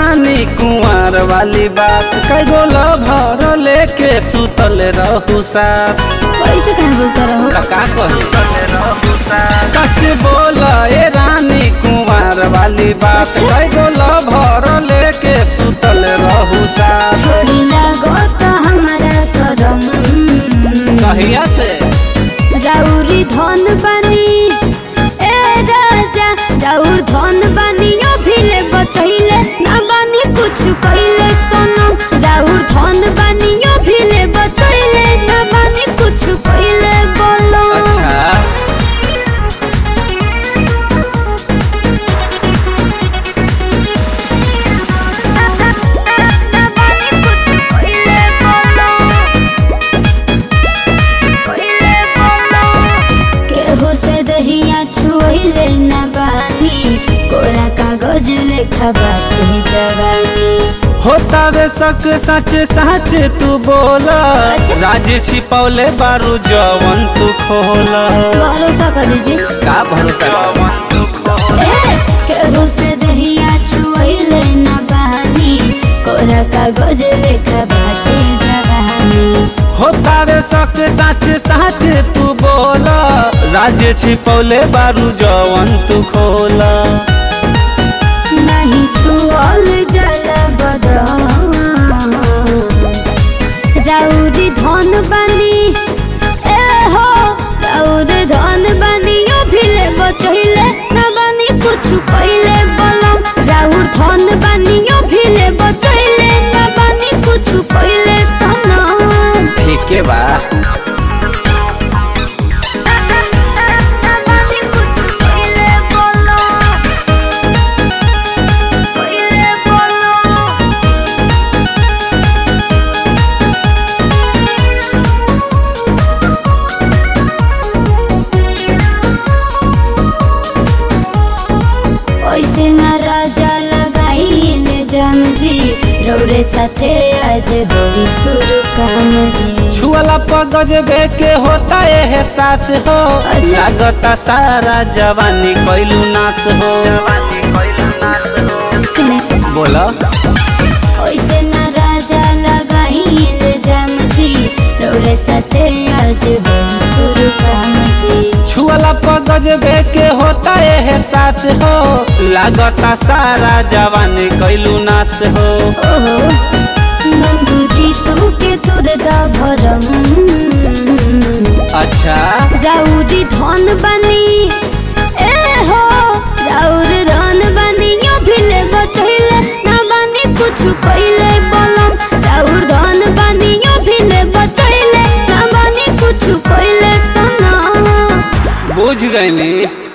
रानी कुंवर वाली बात कई गोल भर लेके सुतल रहू साथ ऐसे कहीं बोलता रहो का का कही सच बोल ए रानी कुंवर वाली बात अच्छा। कई गोल भर लेके सुतल रहू साथ छोड़ी लागो तो हमारा शरम कहिया से राउरी धन बनी ए राजा राउर धन बनी ओ भिले बचैले ना बनी कुछ कइले सनम राउर धन बनी ओ भिले बचैले ना बनी कुछ कइले बोलो अच्छा ना बनी कुछ कइले बोलो कइले बोलो केहू से दहिया छुइले न बानी कोरा कागज लेखा बाटे जवानी होता वे सक सच सच तू बोला अच्छा। राज छिपौले बारू जवन तू खोला भरोसा कर दीजिए का भरोसा ए, केहू से दहिया छुइले न बानी कोरा कागज लेखा बाटे जवानी होता वे सक सच सच तू बोला राज छिपौले बारू जवन तू खोला नहीं छुअल जल बदन राउरी धन बनी ए हो राउरी धन बनी ओ भिले बचैले न बनी कुछ कइले बलम राउर धन बनी ओ भिले बचैले न बनी कुछ कइले सनम ठीक है बा ओइसे न राजा लगाइले जम जी रौरे साथे आज होई सुरु काम जी छुअला पगज बे के होता है सास हो अच्छा। लागता सारा जवानी कैलू नाश हो सुने बोला ओइसे न राजा लगाइले जम जी रौरे साथे आज होई सुरु काम जी छुअला पगज बे के होता है सास हो लागता सारा जवानी कैलू नाश हो ओहो नंदू जी तू के तुर दा भरम अच्छा राउरी धन बनी ए हो राउर धन बनी यो भिले बचैले ना बनी कुछ कइले बलम राउर धन बनी यो भिले बचैले ना बनी कुछ कइले सनम बुझ गईली